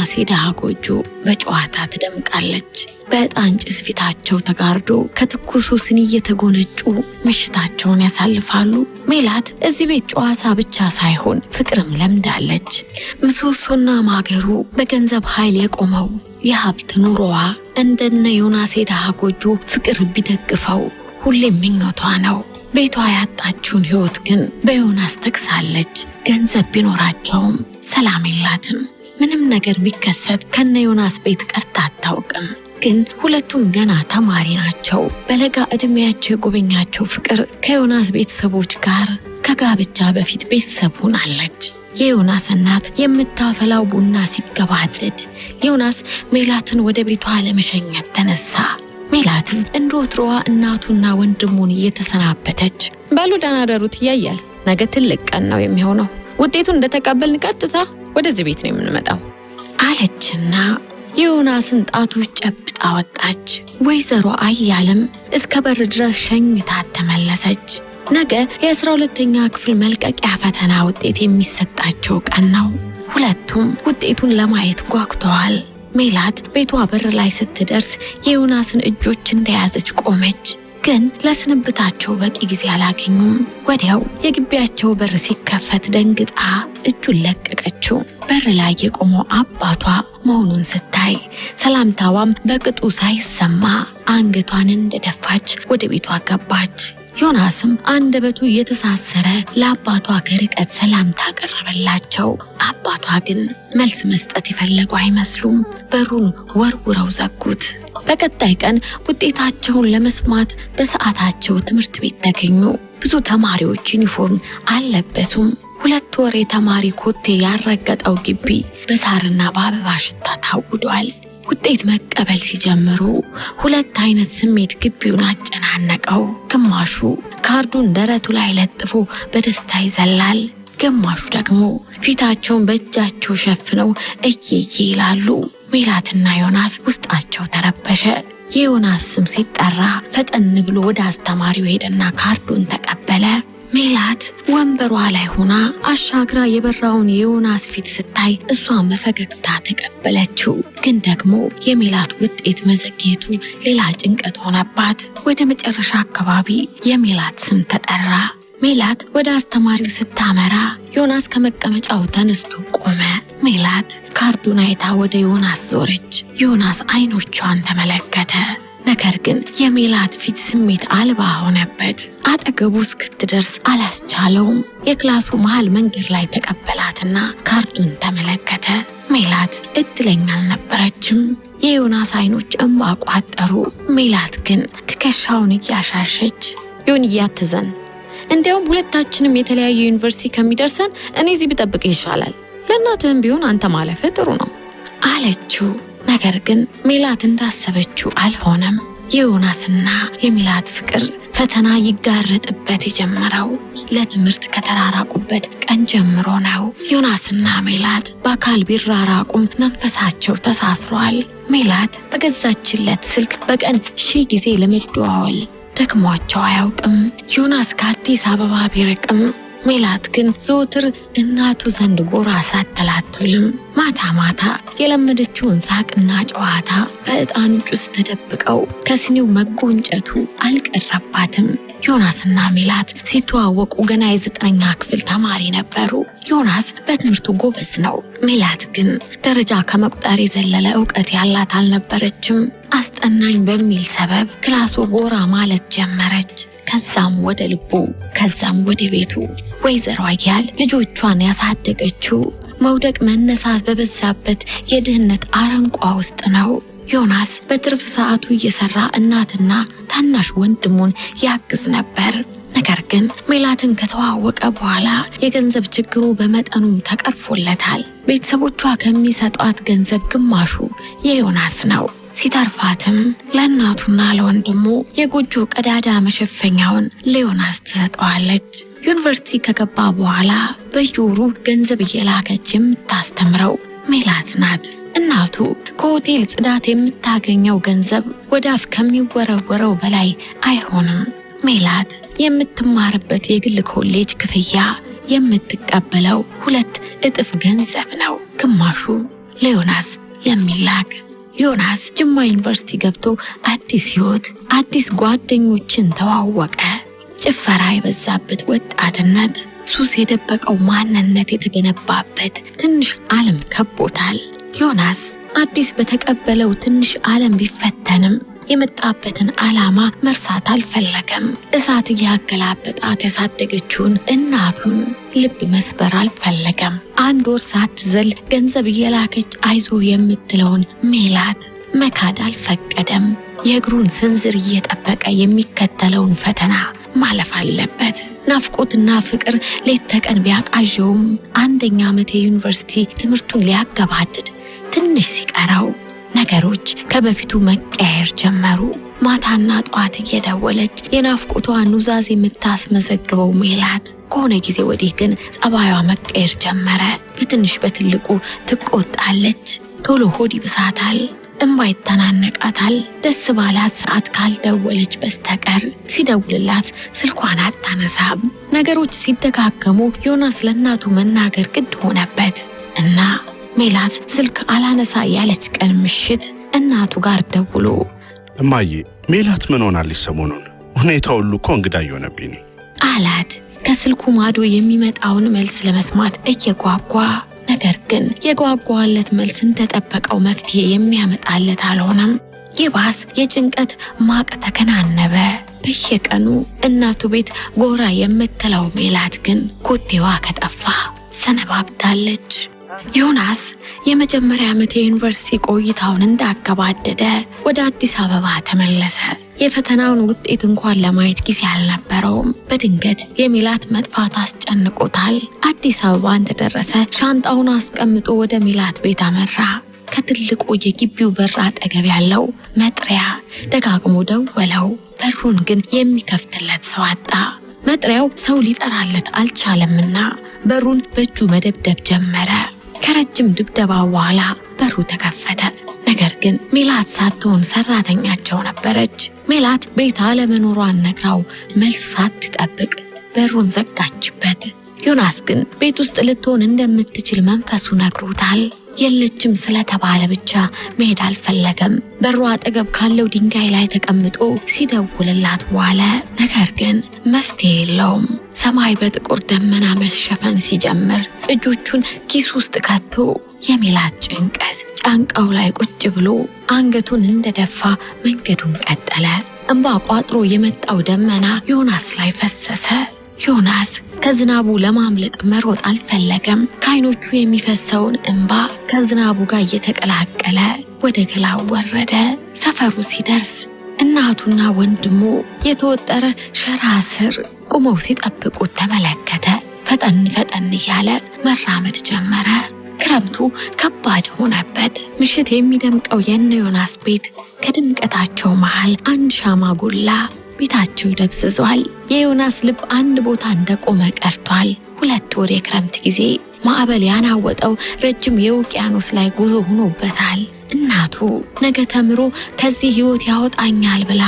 የዮናስ የድሃ ጎጆ በጨዋታ ትደምቃለች። በዕጣን ጭስ ፊታቸው ተጋርዶ ከትኩሱ ስኒ እየተጎነጩ ምሽታቸውን ያሳልፋሉ። ሜላት እዚህ ቤት ጨዋታ ብቻ ሳይሆን ፍቅርም ለምዳለች። ምሰሶና ማገሩ በገንዘብ ኃይል የቆመው የሀብት ኑሮዋ እንደነ ዮናስ የድሃ ጎጆ ፍቅር ቢደግፈው ሁሌም ምኞቷ ነው። ቤቷ ያጣችውን ሕይወት ግን በዮናስ ተግሳለች። ገንዘብ ቢኖራቸውም ሰላም የላትም። ምንም ነገር ቢከሰት ከነ ዮናስ ቤት ቀርታ አታውቅም። ግን ሁለቱም ገና ተማሪ ናቸው። በለጋ ዕድሜያቸው የጎበኛቸው ፍቅር ከዮናስ ቤተሰቦች ጋር ከጋብቻ በፊት ቤተሰብ ሆናለች። የዮናስ እናት የምታፈላው ቡና ሲገባደድ ዮናስ ሜላትን ወደ ቤቷ ለመሸኘት ተነሳ። ሜላትም እንደ ወትሮዋ እናቱና ወንድሙን እየተሰናበተች በሉ ደህና ደሩት እያያል ነገ ትልቅ ቀን ነው የሚሆነው። ውጤቱን እንደተቀበልን ቀጥታ ወደዚህ ቤት ነው የምንመጣው አለችና የዮናስን ጣቶች ጨብጣ ወጣች። ወይዘሮ አያልም እስከ በር ድረስ ሸኝታት ተመለሰች። ነገ የአስራ ሁለተኛ ክፍል መልቀቂያ ፈተና ውጤት የሚሰጣቸው ቀን ነው። ሁለቱም ውጤቱን ለማየት ጓጉተዋል። ሜላት ቤቷ በር ላይ ስትደርስ የዮናስን እጆች እንደያዘች ቆመች። ግን ለስንብታቸው በቂ ጊዜ አላገኙም። ወዲያው የግቢያቸው በር ሲከፈት ደንግጣ እጁን ለቀቀችው። በር ላይ የቆመው አባቷ መሆኑን ስታይ ሰላምታዋም በቅጡ ሳይሰማ አንገቷን እንደደፋች ወደ ቤቷ ገባች። ዮናስም አንደበቱ እየተሳሰረ ለአባቷ ከርቀት ሰላምታ ቀረበላቸው። አባቷ ግን መልስ መስጠት የፈለጉ አይመስሉም። በሩን ወርውረው ዘጉት። በቀጣይ ቀን ውጤታቸውን ለመስማት በሰዓታቸው ትምህርት ቤት ተገኙ። ብዙ ተማሪዎች ዩኒፎርም አልለበሱም። ሁለት ወር የተማሪ ኮቴ ያልረገጠው ግቢ በሳርና በአበባ ሽታ ታውዷል። ውጤት መቀበል ሲጀምሩ ሁለት አይነት ስሜት ግቢውን አጨናነቀው። ግማሹ ካርዱን ደረቱ ላይ ለጥፎ በደስታ ይዘላል፣ ግማሹ ደግሞ ፊታቸውን በእጃቸው ሸፍነው እየዬ ይላሉ። ሜላትና ዮናስ ውስጣቸው ተረበሸ። የዮናስ ስም ሲጠራ ፈጠን ብሎ ወደ አስተማሪው ሄደና ካርዱን ተቀበለ። ሜላት ወንበሯ ላይ ሆና አሻግራ የበራውን የዮናስ ፊት ስታይ እሷን በፈገግታ ተቀበለችው። ግን ደግሞ የሜላት ውጤት መዘግየቱ ሌላ ጭንቀት ሆነባት። ወደ መጨረሻ አካባቢ የሜላት ስም ተጠራ። ሜላት ወደ አስተማሪው ስታመራ ዮናስ ከመቀመጫው ተነስቶ ቆመ። ሜላት ካርዱን አይታ ወደ ዮናስ ዞረች። ዮናስ አይኖቿን ተመለከተ። ነገር ግን የሜላት ፊት ስሜት አልባ ሆነበት። አጠገቡ እስክትደርስ አላስቻለውም። የክላሱ መሃል መንገድ ላይ ተቀበላትና ካርዱን ተመለከተ። ሜላት እድለኛ አልነበረችም። የዮናስ አይኖች እንባ ቋጠሩ። ሜላት ግን ትከሻውን እያሻሸች ይሁን እያትዘን እንዲያውም ሁለታችንም የተለያየ ዩኒቨርሲቲ ከሚደርሰን እኔ እዚህ ብጠብቅ ይሻላል። ለእናትህም ቢሆን አንተ ማለፍህ ጥሩ ነው አለችው። ነገር ግን ሜላት እንዳሰበችው አልሆነም። የዮናስና የሜላት ፍቅር ፈተና ይጋረጥበት የጀመረው ለትምህርት ከተራራቁበት ቀን ጀምሮ ነው። ዮናስና ሜላት በአካል ቢራራቁም መንፈሳቸው ተሳስሯል። ሜላት በገዛችለት ስልክ በቀን ሺህ ጊዜ ለመደዋወል ደክሟቸው አያውቅም። ዮናስ ከአዲስ አበባ ቢርቅም ሜላት ግን ዘወትር እናቱ ዘንድ ጎራ ሳትላትልም ማታ ማታ የለመደችውን ሳቅና ጨዋታ በዕጣኑ ጭስ ተደብቀው ከስኒው መጎንጨቱ አልቀረባትም። ዮናስና ሜላት ሲተዋወቁ ገና የዘጠነኛ ክፍል ተማሪ ነበሩ። ዮናስ በትምህርቱ ጎበዝ ነው። ሜላት ግን ደረጃ ከመቁጠር የዘለለ እውቀት ያላት አልነበረችም። አስጠናኝ በሚል ሰበብ ክላሱ ጎራ ማለት ጀመረች። ከዛም ወደ ልቡ ከዛም ወደ ቤቱ። ወይዘሮ አያል ልጆቿን ያሳደገችው መውደቅ መነሳት በበዛበት የድህነት አረንቋ ውስጥ ነው። ዮናስ በትርፍ ሰዓቱ እየሰራ እናትና ታናሽ ወንድሙን ያግዝ ነበር። ነገር ግን ሜላትን ከተዋወቀ በኋላ የገንዘብ ችግሩ በመጠኑም ተቀርፎለታል። ቤተሰቦቿ ከሚሰጧት ገንዘብ ግማሹ የዮናስ ነው። ሲተርፋትም ለእናቱና ለወንድሙ የጎጆ ቀዳዳ መሸፈኛውን ለዮናስ ትሰጠዋለች። ዩኒቨርሲቲ ከገባ በኋላ በየወሩ ገንዘብ እየላከች የምታስተምረው ሜላት ናት። እናቱ ከሆቴል ጽዳት የምታገኘው ገንዘብ ወደ አፍ ከሚወረወረው በላይ አይሆንም። ሜላት የምትማርበት የግል ኮሌጅ ክፍያ የምትቀበለው ሁለት እጥፍ ገንዘብ ነው። ግማሹ ለዮናስ የሚላክ። ዮናስ ጅማ ዩኒቨርሲቲ ገብቶ አዲስ ህይወት፣ አዲስ ጓደኞችን ተዋወቀ። ጭፈራ የበዛበት ወጣትነት፣ ሱስ የደበቀው ማንነት የተገነባበት ትንሽ ዓለም ከቦታል። ዮናስ አዲስ በተቀበለው ትንሽ ዓለም ቢፈተንም የመጣበትን ዓላማ መርሳት አልፈለገም። እሳት እያገላበጣት ያሳደገችውን እናቱን ልብ መስበር አልፈለገም። አንድ ወር ሳትዘል ገንዘብ እየላከች አይዞ የምትለውን ሜላት መካድ አልፈቀደም። የእግሩን ስንዝር እየጠበቀ የሚከተለውን ፈተና ማለፍ አለበት። ናፍቆትና ፍቅር ሌት ተቀን ቢያቃዠውም አንደኛ ዓመት የዩኒቨርሲቲ ትምህርቱን ሊያገባድድ ትንሽ ሲቀረው ነገሮች ከበፊቱ መቀየር ጀመሩ። ማታና ጠዋት እየደወለች የናፍቆቷ ኑዛዝ የምታስመዘግበው ሜላት ከሆነ ጊዜ ወዲህ ግን ጸባዩዋ መቀየር ጀመረ። በትንሽ በትልቁ ትቆጣለች፣ ቶሎ ሆድ ይብሳታል፣ እንባ ይተናነቃታል። ደስ ባላት ሰዓት ካልደወለች በስተቀር ሲደውልላት ስልኳን አታነሳም። ነገሮች ሲደጋገሙ ዮናስ ለእናቱ መናገር ግድ ሆነበት እና ሜላት ስልክ አላነሳ ያለች ቀን ምሽት እናቱ ጋር ደውሎ እማዬ ሜላት ምን ሆናለች ሰሞኑን? ሁኔታ ሁሉ እኮ እንግዳ እየሆነብኝ ነው አላት። ከስልኩ ማዶ የሚመጣውን መልስ ለመስማት እየጓጓ ነገር ግን የጓጓለት መልስ እንደጠበቀው መፍትሄ የሚያመጣለት አልሆነም። ይባስ የጭንቀት ማቅ ተከናነበ። በየቀኑ እናቱ ቤት ጎራ የምትለው ሜላት ግን ኮቴዋ ከጠፋ ሰነባብታለች። ዮናስ የመጀመሪያ ዓመት የዩኒቨርሲቲ ቆይታውን እንዳገባደደ ወደ አዲስ አበባ ተመለሰ። የፈተናውን ውጤት እንኳን ለማየት ጊዜ አልነበረውም። በድንገት የሜላት መጥፋት አስጨንቆታል። አዲስ አበባ እንደደረሰ ሻንጣውን አስቀምጦ ወደ ሜላት ቤት አመራ። ከትልቁ የግቢው በር አጠገብ ያለው መጥሪያ ደጋግሞ ደወለው። በሩን ግን የሚከፍትለት ሰው አጣ። መጥሪያው ሰው ሊጠራለት አልቻለምና በሩን በእጁ መደብደብ ጀመረ። ከረጅም ድብደባ በኋላ በሩ ተከፈተ። ነገር ግን ሜላት ሳትሆን ሰራተኛቸው ነበረች። ሜላት ቤት አለመኖሯን ነግራው መልስ ሳትጠብቅ በሩን ዘጋችበት። ዮናስ ግን ቤት ውስጥ ልትሆን እንደምትችል መንፈሱ ነግሮታል። የለችም ስለተባለ ብቻ መሄድ አልፈለገም። በሩ አጠገብ ካለው ድንጋይ ላይ ተቀምጦ ሲደውልላት ዋለ። ነገር ግን መፍትሄ የለውም። ሰማይ በጥቁር ደመና መሸፈን ሲጀምር እጆቹን ኪስ ውስጥ ከቶ የሜላት ጭንቀት ጫንቃው ላይ ቁጭ ብሎ አንገቱን እንደደፋ መንገዱን ቀጠለ። እንባ ቋጥሮ የመጣው ደመና ዮናስ ላይ ፈሰሰ። ዮናስ ከዝናቡ ለማምለጥ መሮጥ አልፈለገም። ከዓይኖቹ የሚፈሰውን እንባ ከዝናቡ ጋር እየተቀላቀለ ወደ ገላው ወረደ። ሰፈሩ ሲደርስ እናቱና ወንድሙ የተወጠረ ሸራ ስር ቁመው ሲጠብቁት ተመለከተ። ፈጠን ፈጠን እያለ መራመድ ጀመረ። ክረምቱ ከባድ ሆነበት። ምሽት የሚደምቀው የነ ዮናስ ቤት ከድምቀታቸው መሃል አንድ ሻማ ጎላ። ቤታቸው ደብዝዟል። የዮናስ ልብ አንድ ቦታ እንደቆመ ቀርቷል። ሁለት ወር የክረምት ጊዜ ማዕበል ያናወጠው ረጅም የውቅያኖስ ላይ ጉዞ ሆኖበታል። እናቱ ነገ ተምሮ ከዚህ ሕይወት ያወጣኛል ብላ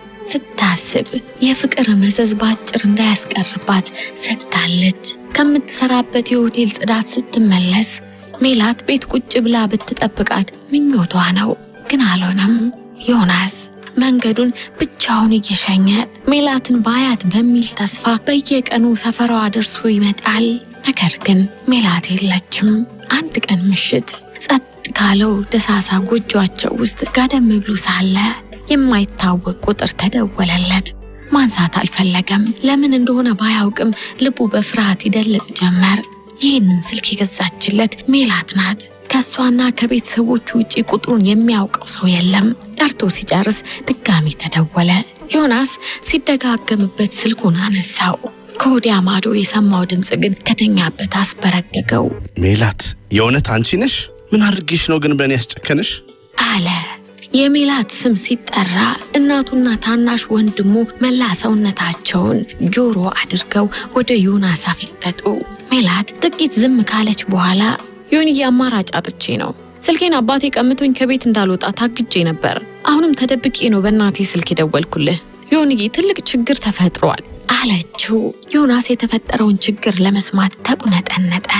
ስታስብ የፍቅር መዘዝ ባጭር እንዳያስቀርባት ሰግታለች። ከምትሰራበት የሆቴል ጽዳት ስትመለስ ሜላት ቤት ቁጭ ብላ ብትጠብቃት ምኞቷ ነው፣ ግን አልሆነም። ዮናስ መንገዱን ብቻውን እየሸኘ ሜላትን ባያት በሚል ተስፋ በየቀኑ ሰፈሯ ደርሶ ይመጣል። ነገር ግን ሜላት የለችም። አንድ ቀን ምሽት ጸጥ ካለው ደሳሳ ጎጇቸው ውስጥ ጋደም ብሎ ሳለ የማይታወቅ ቁጥር ተደወለለት። ማንሳት አልፈለገም። ለምን እንደሆነ ባያውቅም ልቡ በፍርሃት ይደልቅ ጀመር። ይህንን ስልክ የገዛችለት ሜላት ናት። ከእሷና ከቤተሰቦቹ ውጭ ቁጥሩን የሚያውቀው ሰው የለም። ጠርቶ ሲጨርስ ድጋሚ ተደወለ። ዮናስ ሲደጋገምበት ስልኩን አነሳው። ከወዲያ ማዶ የሰማው ድምፅ ግን ከተኛበት አስበረገገው። ሜላት፣ የእውነት አንቺ ነሽ? ምን አድርጌሽ ነው ግን በእኔ ያስጨከንሽ? አለ። የሜላት ስም ሲጠራ እናቱና ታናሽ ወንድሙ መላ ሰውነታቸውን ጆሮ አድርገው ወደ ዮናስ አፈጠጡ። ሜላት ጥቂት ዝም ካለች በኋላ ዮንዬ አማራጭ አጥቼ ነው። ስልኬን አባቴ ቀምቶኝ ከቤት እንዳልወጣ ታግጄ ነበር። አሁንም ተደብቄ ነው በእናቴ ስልክ የደወልኩልህ። ዮንዬ ትልቅ ችግር ተፈጥሯል አለችው። ዮናስ የተፈጠረውን ችግር ለመስማት ተቁነጠነጠ።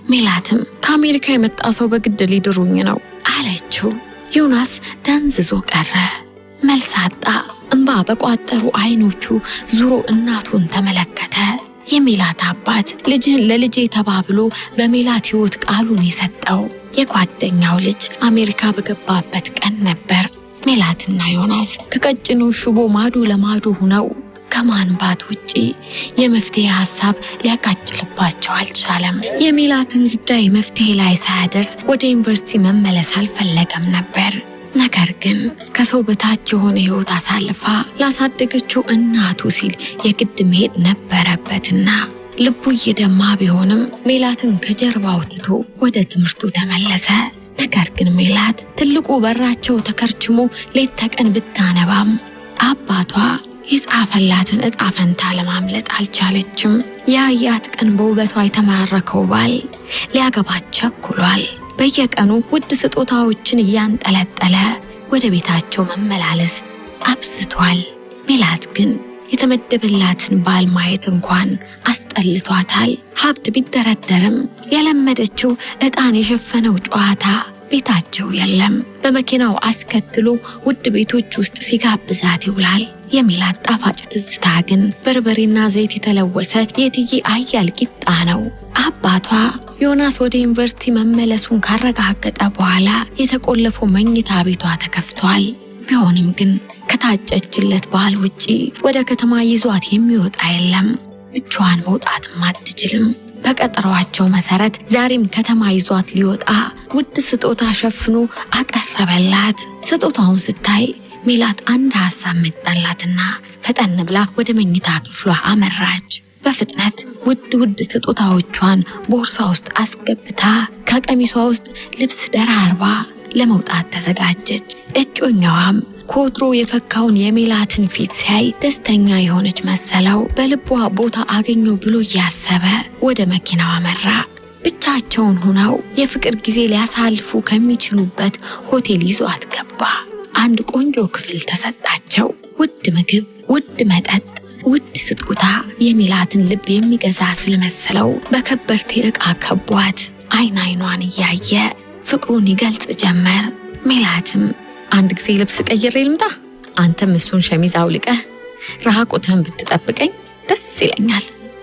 ሜላትም ከአሜሪካ የመጣ ሰው በግድ ሊድሩኝ ነው አለችው። ዮናስ ደንዝዞ ቀረ። መልስ አጣ። እንባ በቋጠሩ አይኖቹ ዙሮ እናቱን ተመለከተ። የሜላት አባት ልጅህን ለልጄ ተባብሎ በሜላት ሕይወት ቃሉን የሰጠው የጓደኛው ልጅ አሜሪካ በገባበት ቀን ነበር። ሜላትና ዮናስ ከቀጭኑ ሽቦ ማዶ ለማዶ ሁነው ከማንባት ውጪ የመፍትሄ ሀሳብ ሊያቃጭልባቸው አልቻለም። የሜላትን ጉዳይ መፍትሄ ላይ ሳያደርስ ወደ ዩኒቨርሲቲ መመለስ አልፈለገም ነበር። ነገር ግን ከሰው በታች የሆነ ሕይወት አሳልፋ ላሳደገችው እናቱ ሲል የግድ መሄድ ነበረበትና ልቡ እየደማ ቢሆንም ሜላትን ከጀርባው ትቶ ወደ ትምህርቱ ተመለሰ። ነገር ግን ሜላት ትልቁ በራቸው ተከርችሞ ሌት ተቀን ብታነባም አባቷ የጻፈላትን ዕጣ ፈንታ ለማምለጥ አልቻለችም። የአያት ቀን በውበቷ የተማረከው ባል ሊያገባት ቸኩሏል። በየቀኑ ውድ ስጦታዎችን እያንጠለጠለ ወደ ቤታቸው መመላለስ አብዝቷል። ሜላት ግን የተመደበላትን ባል ማየት እንኳን አስጠልቷታል። ሀብት ቢደረደርም የለመደችው ዕጣን የሸፈነው ጨዋታ ቤታቸው የለም። በመኪናው አስከትሎ ውድ ቤቶች ውስጥ ሲጋብዛት ይውላል። የሜላት ጣፋጭ ትዝታ ግን በርበሬና ዘይት የተለወሰ የትዬ አያል ቂጣ ነው። አባቷ ዮናስ ወደ ዩኒቨርሲቲ መመለሱን ካረጋገጠ በኋላ የተቆለፈው መኝታ ቤቷ ተከፍቷል። ቢሆንም ግን ከታጨችለት ባል ውጪ ወደ ከተማ ይዟት የሚወጣ የለም። ብቻዋን መውጣትም አትችልም። በቀጠሯቸው መሰረት ዛሬም ከተማ ይዟት ሊወጣ ውድ ስጦታ ሸፍኖ አቀረበላት። ስጦታውን ስታይ ሜላት አንድ ሀሳብ መጣላትና ፈጠን ብላ ወደ መኝታ ክፍሏ አመራች። በፍጥነት ውድ ውድ ስጦታዎቿን ቦርሳ ውስጥ አስገብታ ከቀሚሷ ውስጥ ልብስ ደራርባ ለመውጣት ተዘጋጀች። እጮኛዋም ከወትሮ የፈካውን የሜላትን ፊት ሲያይ ደስተኛ የሆነች መሰለው። በልቧ ቦታ አገኘው ብሎ እያሰበ ወደ መኪናው አመራ። ብቻቸውን ሆነው የፍቅር ጊዜ ሊያሳልፉ ከሚችሉበት ሆቴል ይዟት ገባ። አንድ ቆንጆ ክፍል ተሰጣቸው። ውድ ምግብ፣ ውድ መጠጥ፣ ውድ ስጦታ የሜላትን ልብ የሚገዛ ስለመሰለው በከበርቴ ዕቃ ከቧት አይን አይኗን እያየ ፍቅሩን ይገልጽ ጀመር። ሜላትም አንድ ጊዜ ልብስ ቀይሬ ልምጣ፣ አንተም እሱን ሸሚዝ አውልቀህ ራቁትህን ብትጠብቀኝ ደስ ይለኛል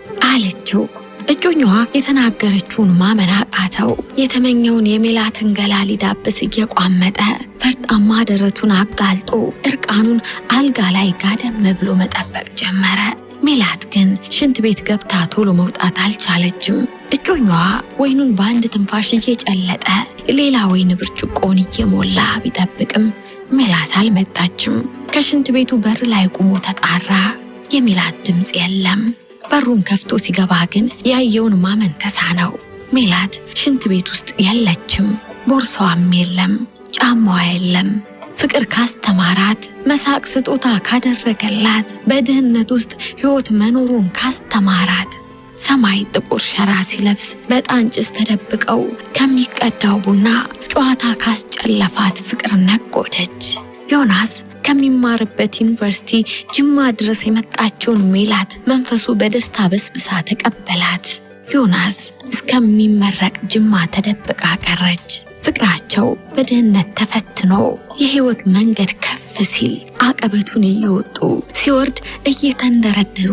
አለችው። እጮኛዋ የተናገረችውን ማመን አቃተው። የተመኘውን የሜላትን ገላ ሊዳብስ እየቋመጠ ፈርጣማ ደረቱን አጋልጦ እርቃኑን አልጋ ላይ ጋደም ብሎ መጠበቅ ጀመረ። ሜላት ግን ሽንት ቤት ገብታ ቶሎ መውጣት አልቻለችም። እጮኛዋ ወይኑን በአንድ ትንፋሽ እየጨለጠ ሌላ ወይን ብርጭቆውን እየሞላ ቢጠብቅም ሜላት አልመጣችም። ከሽንት ቤቱ በር ላይ ቆሞ ተጣራ። የሜላት ድምፅ የለም። በሩን ከፍቶ ሲገባ ግን ያየውን ማመን ተሳነው። ሜላት ሽንት ቤት ውስጥ የለችም። ቦርሳዋም የለም። ጫማዋ የለም። ፍቅር ካስተማራት፣ መሳቅ ስጦታ ካደረገላት፣ በድህነት ውስጥ ሕይወት መኖሩን ካስተማራት፣ ሰማይ ጥቁር ሸራ ሲለብስ በዕጣን ጭስ ተደብቀው ከሚቀዳው ቡና ጨዋታ ካስጨለፋት ፍቅር ነጎደች። ዮናስ ከሚማርበት ዩኒቨርሲቲ ጅማ ድረስ የመጣችውን ሜላት መንፈሱ በደስታ በስብሳ ተቀበላት። ዮናስ እስከሚመረቅ ጅማ ተደብቃ ቀረች። ፍቅራቸው በድህነት ተፈትኖ የህይወት መንገድ ከፍ ሲል አቀበቱን እየወጡ ሲወርድ እየተንደረደሩ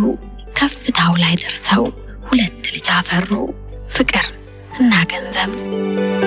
ከፍታው ላይ ደርሰው ሁለት ልጅ አፈሩ፣ ፍቅር እና ገንዘብ።